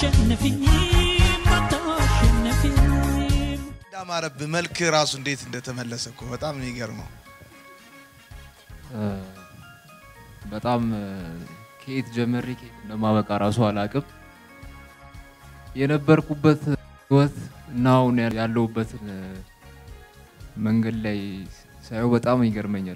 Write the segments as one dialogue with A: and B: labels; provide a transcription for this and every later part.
A: አታሸንፊኝም አታሸንፊኝም
B: እንዳማረብህ መልክ ራሱ እንዴት እንደተመለሰ እኮ በጣም ነው የሚገርመው።
C: በጣም ከየት ጀመሬ ከየት እንደማበቃ ራሱ አላቅም። የነበርኩበት ህይወት እና አሁን ያለሁበትን መንገድ ላይ ሳየው በጣም ይገርመኛል።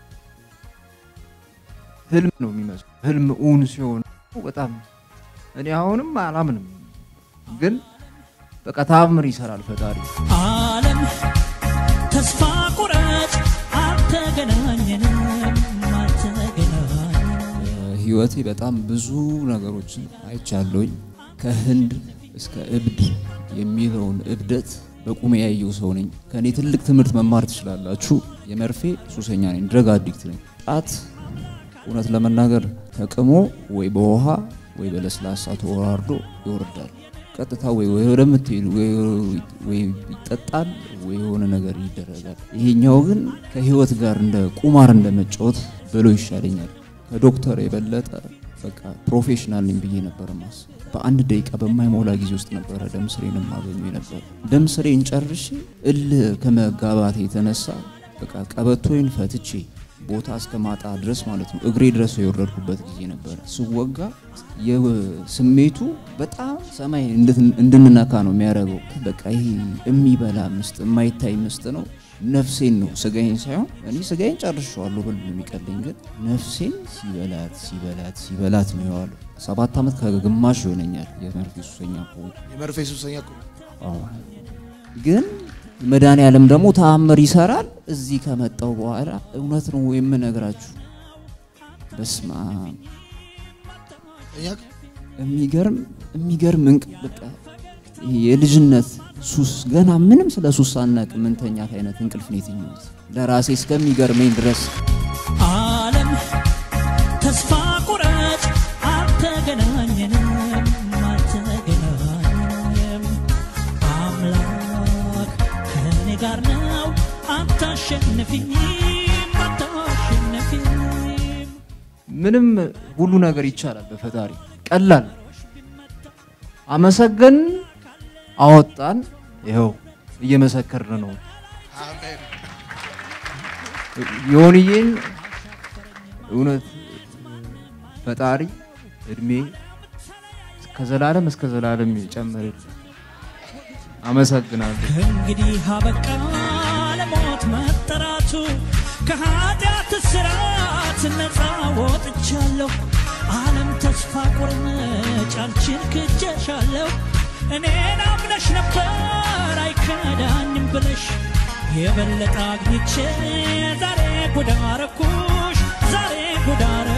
C: ህልም ነው የሚመስለው። ህልም እውን ሲሆን በጣም እኔ አሁንም አላምንም፣ ግን በቃ ታምር ይሰራል ፈጣሪ።
A: ዓለም ተስፋ ቁረጥ አልተገናኘንም አልተገናኘንም
D: ህይወቴ በጣም ብዙ ነገሮችን አይቻለሁኝ። ከህንድ እስከ እብድ የሚለውን እብደት በቁሜ ያየው ሰው ነኝ። ከእኔ ትልቅ ትምህርት መማር ትችላላችሁ። የመርፌ ሱሰኛ ነኝ፣ ድረግ አዲክት ነኝ። ጫት እውነት ለመናገር ተቅሞ ወይ በውሃ ወይ በለስላሳ ተወራርዶ ይወርዳል። ቀጥታ ወይ ወይ ወደምትሄዱ ወይ ይጠጣል ወይ የሆነ ነገር ይደረጋል። ይሄኛው ግን ከህይወት ጋር እንደ ቁማር እንደ መጫወት ብሎ ይሻለኛል። ከዶክተር የበለጠ በቃ ፕሮፌሽናል ነኝ ብዬ ነበር ማስ በአንድ ደቂቃ በማይሞላ ጊዜ ውስጥ ነበረ ደም ስሬን የማገኙ ነበር። ደም ስሬን ጨርሼ እል ከመጋባት የተነሳ በቃ ቀበቶይን ፈትቼ ቦታ እስከ ማጣ ድረስ ማለት ነው እግሬ ድረስ የወረድኩበት ጊዜ ነበረ። ስወጋ ስሜቱ በጣም ሰማይ እንድንነካ ነው የሚያደርገው። በቃ ይሄ የሚበላ ምስጥ የማይታይ ምስጥ ነው። ነፍሴን ነው ስጋዬን ሳይሆን እኔ ስጋዬን ጨርሼዋለሁ ብል ነው የሚቀለኝ፣ ግን ነፍሴን ሲበላት ሲበላት ሲበላት ነው የዋለው። ሰባት ዓመት ከግማሽ ይሆነኛል የመርፌ ሱሰኛ ከሆንኩ።
B: የመርፌ ሱሰኛ እኮ
D: አዎ። ግን መድኃኔ ዓለም ደግሞ ተአምር ይሰራል። እዚህ ከመጣው በኋላ እውነት ነው የምነግራችሁ። በስመ አብ
B: እኛ
D: የሚገርም የሚገርም እንቅ በቃ ይሄ የልጅነት ሱስ ገና ምንም ስለ ሱስ ሳናቅ ምንተኛት አይነት እንቅልፍ ነው የተኛሁት ለራሴ እስከሚገርመኝ ድረስ
A: ዓለም ተስፋ ቁረጥ አልተገናኘንም አልተገናኘንም አምላክ ከእኔ ጋር ነው አታሸንፊኝም አታሸንፊኝም
C: ምንም ሁሉ ነገር ይቻላል በፈጣሪ ቀላል አመሰገን አወጣን ይኸው እየመሰከርን ነው
B: አሜን።
C: ዮንዬን እውነት ፈጣሪ እድሜ ከዘላለም እስከ ዘላለም ይጨምርል አመሰግናለሁ
A: ከእንግዲህ አበቃ ለሞት መጠራቱ ከኃጢአት ስራት ነፃ ወጥቻለሁ ዓለም ተስፋ ቁርምጭ አንቺን ክጀሻለሁ እኔን አምነሽ ነበር አይከዳኝም ብለሽ የበለጠ አግኝቼ ዛሬ ጉዳረኩሽ ዛሬ ጉዳረ